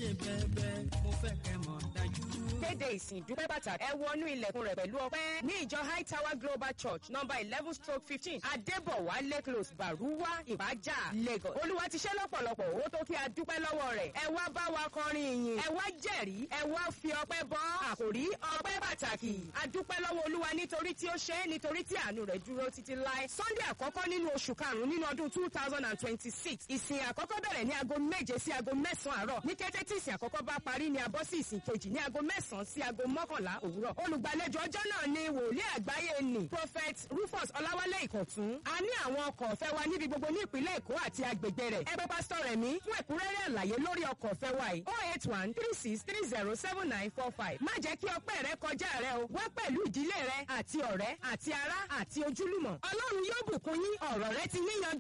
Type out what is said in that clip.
ṣe bẹ́ẹ̀bẹ́ mo fẹ́ kẹ́ mọ̀ dájú. kéde ìsìn ìdúpẹ́ bàtà ẹ wọnú ilẹ̀kùn rẹ̀ pẹ̀lú ọpẹ́ ní ìjọ high tower global church number eleven stroke fifteen adébọ̀wálé close baruwa ìbàjá lagos olúwa ti ṣe lọ́pọ̀lọpọ̀ owó tó kí a dúpẹ́ lọ́wọ́ rẹ̀ ẹ wá bá wa kọrin ìyìn ẹ wá jẹ̀rí ẹ wá fi ọpẹ́ bọ́ àkòrí ọpẹ́ pàtàkì a dúpẹ́ lọ́wọ́ olúwa nítorí tí ó ṣe é nítorí tí àánú rẹ̀ dúró títí láé sunday àkọ́kọ́ nínú oṣù karùn-ún nínú ọdún two thousand and twenty-six ìsìn àkọ́kọ́ bẹ̀rẹ̀ ní aago méje sí aago mẹ́sàn-án àárọ̀ ní kété tí ìsìn àkọ́kọ́ bá parí ni a bọ́ sí ìsìn kejì ní aago mẹ́sàn-án sí aago mọ́kànlá òwúrọ̀ olùgbàlejò ọjọ́ náà ni wòlíì àgbáyé ni prophet rufus ọláwálé ìkọ̀tún a ní àwọn ọkọ̀ ọ̀fẹ́ wa níbi gbogbo ní ìpínlẹ̀ èkó àti agbègbè rẹ̀ ẹ bá pásítọ̀ rẹ̀ mí fún ẹ̀kúnrẹ́rẹ́ àlàyé lórí ọkọ̀ ọ̀fẹ́ wa yìí oh eight one three six three zero seven nine four five má jẹ́ kí ọpẹ́ rẹ kọjá rẹ o wá pẹ̀lú ìdílé rẹ àti ọ̀rẹ́ àti ará àti ojúlùmọ̀ ọlọ́run yóò bùkún yín ọ̀rọ̀ rẹ ti yíyan